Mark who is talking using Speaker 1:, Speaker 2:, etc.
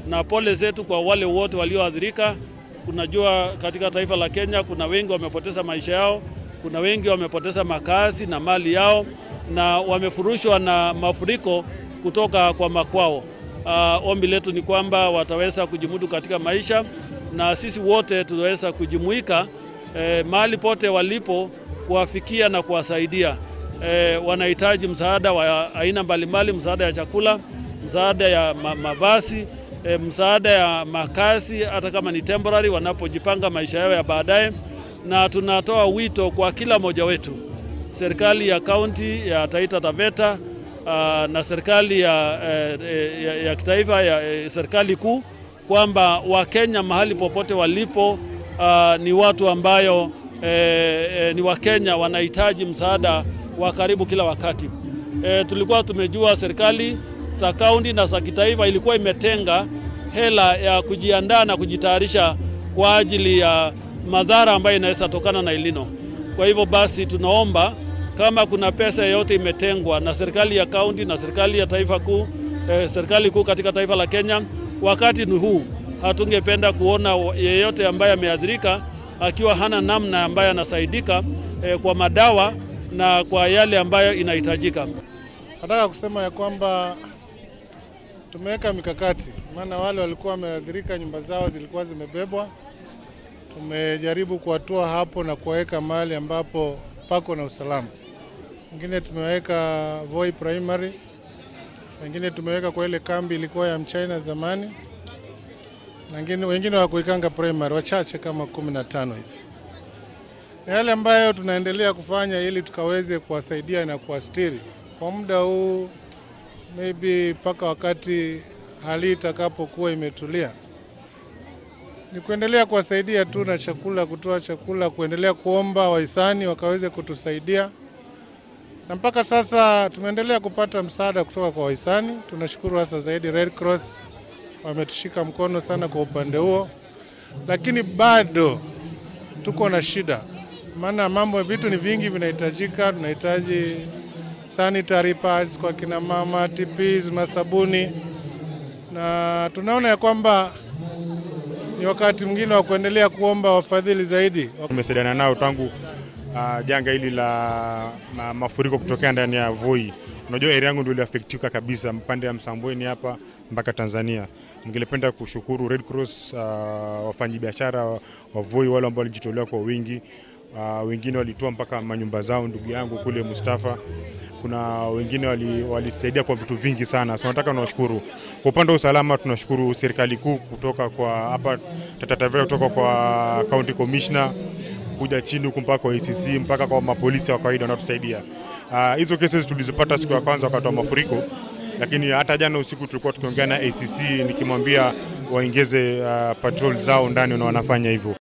Speaker 1: na pole zetu kwa wale wote walioathirika. Unajua, katika taifa la Kenya kuna wengi wamepoteza maisha yao, kuna wengi wamepoteza makazi na mali yao, na wamefurushwa na mafuriko kutoka kwa makwao. Uh, ombi letu ni kwamba wataweza kujimudu katika maisha na sisi wote tunaweza kujumuika eh, mahali pote walipo kuwafikia na kuwasaidia. Eh, wanahitaji msaada wa aina mbalimbali, msaada ya chakula, msaada ya ma mavazi, eh, msaada ya makazi, hata kama ni temporary, wanapojipanga maisha yao ya baadaye. Na tunatoa wito kwa kila mmoja wetu, serikali ya kaunti ya Taita Taveta uh, na serikali ya, eh, ya, ya kitaifa ya eh, serikali kuu kwamba Wakenya mahali popote walipo uh, ni watu ambayo eh, eh, ni Wakenya wanahitaji msaada wa karibu kila wakati. Eh, tulikuwa tumejua serikali za kaunti na za kitaifa ilikuwa imetenga hela ya kujiandaa na kujitayarisha kwa ajili ya madhara ambayo inaweza tokana na ilino. Kwa hivyo basi tunaomba kama kuna pesa yoyote imetengwa na serikali ya kaunti na serikali ya taifa kuu eh, serikali kuu katika taifa la Kenya, wakati ni huu. Hatungependa kuona yeyote ambaye ameathirika akiwa hana namna ambaye anasaidika eh, kwa madawa na kwa yale ambayo inahitajika.
Speaker 2: Nataka kusema ya kwamba tumeweka mikakati, maana wale walikuwa wameathirika, nyumba zao zilikuwa zimebebwa. Tumejaribu kuwatoa hapo na kuwaweka mahali ambapo pako na usalama. Wengine tumeweka Voi Primary, wengine tumeweka kwa ile kambi ilikuwa ya Mchina zamani, na wengine, wengine wa Kuikanga Primary, wachache kama kumi na tano hivi. Na yale ambayo tunaendelea kufanya ili tukaweze kuwasaidia na kuwastiri kwa muda huu maybe mpaka wakati hali itakapokuwa imetulia, ni kuendelea kuwasaidia tu na chakula, kutoa chakula, kuendelea kuomba wahisani wakaweze kutusaidia, na mpaka sasa tumeendelea kupata msaada kutoka kwa wahisani. Tunashukuru hasa zaidi Red Cross wametushika mkono sana kwa upande huo, lakini bado tuko na shida, maana mambo vitu ni vingi vinahitajika. Tunahitaji sanitary pads kwa kina mama, TPs, masabuni, na tunaona ya kwamba ni wakati mwingine wa kuendelea kuomba wafadhili zaidi.
Speaker 3: Tumesaidiana nao tangu uh, janga hili la ma, mafuriko kutokea ndani ya Voi. Unajua area yangu ndio iliafektika kabisa, mpande ya Msambweni hapa mpaka Tanzania. Ningelipenda kushukuru Red Cross, uh, wafanyabiashara wa Voi wale ambao walijitolea kwa wingi. Uh, wengine walitoa mpaka manyumba zao, ndugu yangu kule Mustafa kuna wengine walisaidia wali kwa vitu vingi sana, so nataka nawashukuru. Kwa upande wa usalama, tunashukuru serikali kuu kutoka kwa hapa Taita Taveta, kutoka kwa county commissioner kuja chini huku mpaka kwa ACC mpaka kwa mapolisi wa kawaida wanatusaidia. Hizo uh, cases tulizopata siku ya kwanza wakati wa mafuriko, lakini hata jana usiku tulikuwa tukiongea na ACC nikimwambia waongeze uh, patrol zao ndani na wanafanya hivyo.